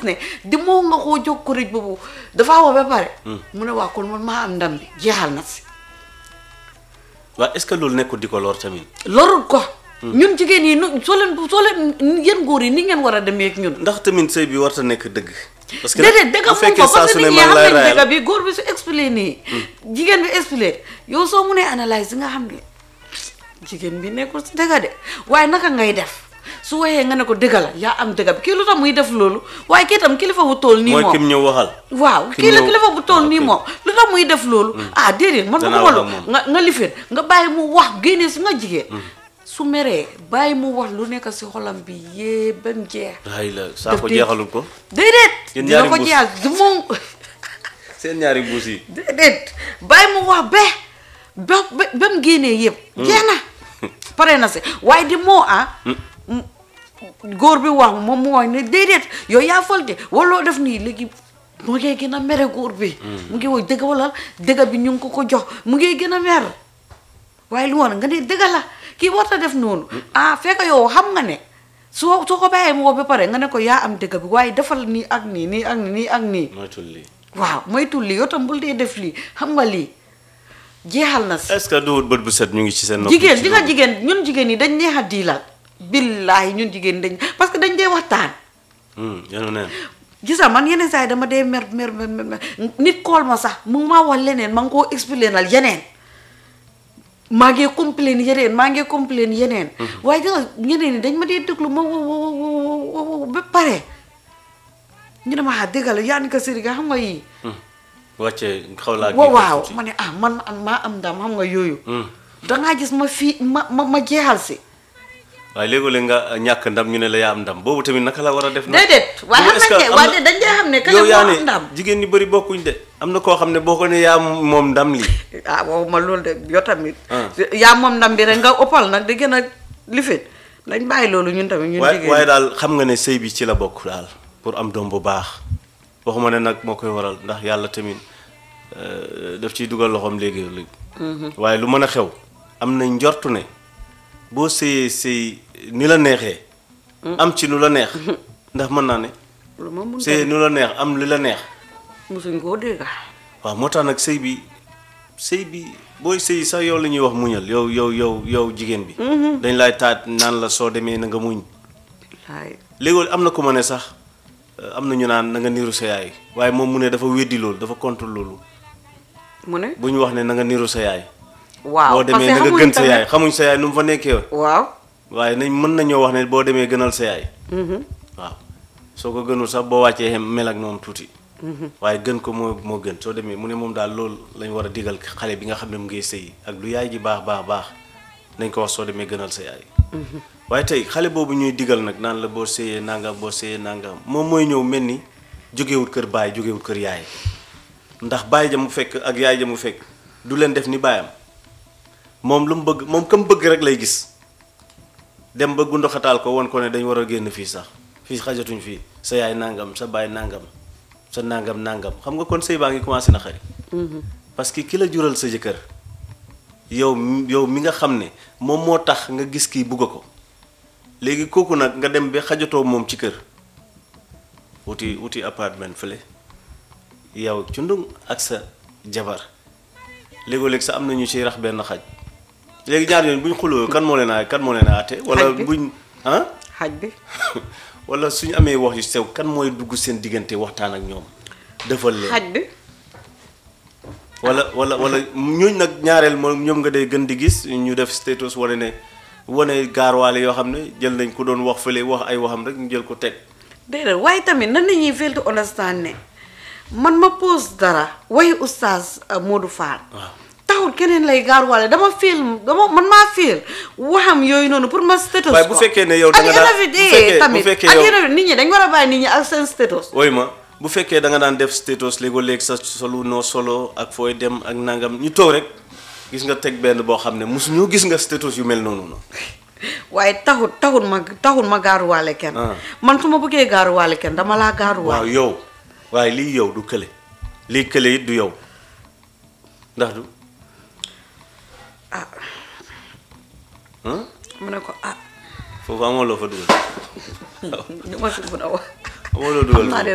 ne di moo nga koo jóg korij boobu dafa wax ba pare mu ne waa kon man maa am ndam bi jeexal na si waaw est-ce que loolu nekkul di ko lor tamit lorul ko ñun jigéen yi nu soo leen soo leen yéen góor yi ni ngeen war a demee ak ñun ndax tamit sëy bi warta nekk dëgg parce que déedéet dëgg bu moom fekkee ko saa parce su que ne nit ñi man xam lay nañ rayal dëgg bi góor bi su expliqué nii jigéen bi expliqué yow soo munee analyse nga xam ne jigéen bi nekkul si dëgg de waaye naka ngay def su waxee nga ne ko dëgg la yaa am dëgg bi kii lu tax muy def loolu waaye kii tam kilifa bu toll nii mooy moom kim ñëw waxal waaw ki kii la ñëw- kilifa bu toll ah, nii ok. moom lu tax muy def loolu ah déedéet man Danaa bëgguma wax ak loolu moom. nga nga lifin nga bàyyi mu wax génnee si nga jigéen su meree bàyyi mu wax lu nekk si xolam bi yee ba mu jeex ay la saa ko Def di- jeexalul ko déedéet Yéen dina ñaari ko mbuus. jeexal du moom seen ñaari buus yi déedéet bàyyi mu wax ba ba ba ba mu génnee yëpp jeex na pare na si waaye di moo ah góor bi wax moom mu wax ne déedéet yow yaa falte waloo def nii léegi mu ngi gën a mere góor bi mu ngi wax dëgg wala dëgg bi ñu ngi ko ko jox mu ngi gën a mer waaye lu woon nga ne dëgg la kii warta def noonu ah fekk yow xam nga ne soo soo ko bàyyee mu wax ba pare nga ne ko yaa am dëgg bi waaye defal nii ak nii nii ak nii ak nii moytul lii waaw moytul lii yow tam bul dee def lii xam nga lii jeexal na si est-ce que duwut bët bu set ñu ngi ci seen nopp jigéen ci di nga loolu? jigéen ñun jigéen ñi dañ neex a diilal billaahi ñun jigéen dañ parce que dañ dee waxtaan Hmm, yenu neen gisa man yeneen saa yi dama dee mer mer mer mer mer. nit kool ma sax mu ngi maa wax leneen ma ngi koo expliquer yeneen maa ngi complain yeneen maa ngi complain yeneen waaye gis nga ñeneen ñi dañ ma dee déglu ma wo wo wo wo wo ba pare ñu ne ma ah dégg la yaa ni ko sëriñ nga xam nga yii wàcce xaw laa waaw kii waaw tuuti. ma ne ah man man maa am ndam xam nga yooyu Hmm. dangaa gis ma fii ma ma ma jeexal si waaye léegi-léeg nga ñàkk ndam ñu ne la yaa am ndam boobu tamit naka la war a def nag déedéet waaye Boobu xam est-ce que nañ ne am waaye na- dañ dee xam ne kañ yow moo yaa am ne ndam jigéen ñi bëri bokkuñ de am na koo xam ne boo ko ne yaa moom ndam lii ah waaw ma loolu de yow tamit Ah. yaa moom ndam bi rek nga ëppal nag di gën a lifin dañ bàyyi loolu ñun tamit ñun waaye jigéen waaye ñi. daal xam nga ne sëy bi ci la bokk daal pour am doom bu baax waxuma ne nag moo koy waral ndax yàlla tamit euh, daf ciy dugal loxoom léegi léegi waaye lu mën a xew am na njortu ne boo sëyee sëy ni la neexee am ci nu la neex ndax mën naa ne lu ma mun sëy nu la neex am li la neex musuñ koo dégg waaw moo tax nag sëy bi sëy bi booy sëy sax yow la ñuy wax muñal yow yow yow yow jigéen bi dañ lay taat naan la soo demee na nga muñ waaye léegi am na ku ma ne sax euh, am na ñu naan na nga niru sa yaay waaye moom mu ne dafa weddi loolu dafa contre loolu mu ne bu ñu wax ne na nga niru sa yaay waaw boo demee na nga xamuñ gën sa tamit- yaay xamuñ sa yaay nu mu fa nekkee waaw waaye nañ mën nañoo wax ne boo demee gënal sa yaay mhm, waaw soo ko gënul sax boo wàccee xem mel ak moom tuuti waaye gën ko moo moo gën soo demee mu ne moom daal loolu lañ war a digal xale bi nga xam ne mu ngi sëy ak lu yaay ji baax baax baax nañ ko wax soo demee gënal sa yaay waaye tey xale boobu ñuy digal nag naan la boo sëyee nangam boo sëyee nangam moom mooy ñëw mel ni jógewut kër baay jógewut kër yaay ndax baay ja mu fekk ak yaay ja mu fekk du leen def ni baayam moom lu mu bëgg moom kam bëgg rek lay gis dem ba gundoxataal ko won ko ne dañ war a génn fii sax fii xajatuñ fii sa yaay nangam sa baay nangam sa nangam nangam xam nga kon sëy baa ngi commencé na xari parce que ki la jural sa jëkkër yow mi- yow mi nga xam ne moom moo tax nga gis kii bugg ko léegi kooku nag nga dem ba xajatoo moom ci kër wuti wuti appartement fële yow cundung ak sa jabar léegoo-léeg sa am na ñu ciy rax benn xaj léegi ñaar yoon bu ñu xuloo kan moo leen a kan moo leen a àtte wala Xaj bi. buñ ah xaj bi wala suñu amee wax yu sew kan mooy dugg seen diggante waxtaan ak ñoom defal leen xaj bi wala wala wala ñooñ nag ñaareel moom ñoom nga day gën di gis ñu def status wane ne wane gaarwaale yoo xam ne jël nañ ko doon wax fële wax ay waxam rek ñu jël ko teg déedéet waaye tamit nan nañuy fail to understand ne man ma pose dara waxi oustaz uh, Modou Fall waaw taxul keneen lay gaaruwaale dama film dama man maa film waxam yooyu noonu pour ma status Waaye bu ko. fekkee ne yow da nga At daan- the end of the bu day fekkee- bu tamit fekkee at the yow- end of the- nit ñi dañ war a bàyyi nit ñi ak seen status ooy ma bu fekkee da nga daan def status léegoo léeg sa solu noo solo ak fooy dem ak nangam ñu toog rek gis nga teg benn boo xam ne mosu ñoo gis nga status yu mel noonu noonu waaye taxul taxul ma taxul ma gaaruwaale kenn Ah. man su ma bëggee gaaruwaale kenn dama laa gaaruwaale waaw yow waaye lii yow du kële lii kële it du yow ndax du ah ah mu ne ko ah foofu amoo loo fa dugal ñu ma si mën a wax amoo loo dugal xam naa foofu. de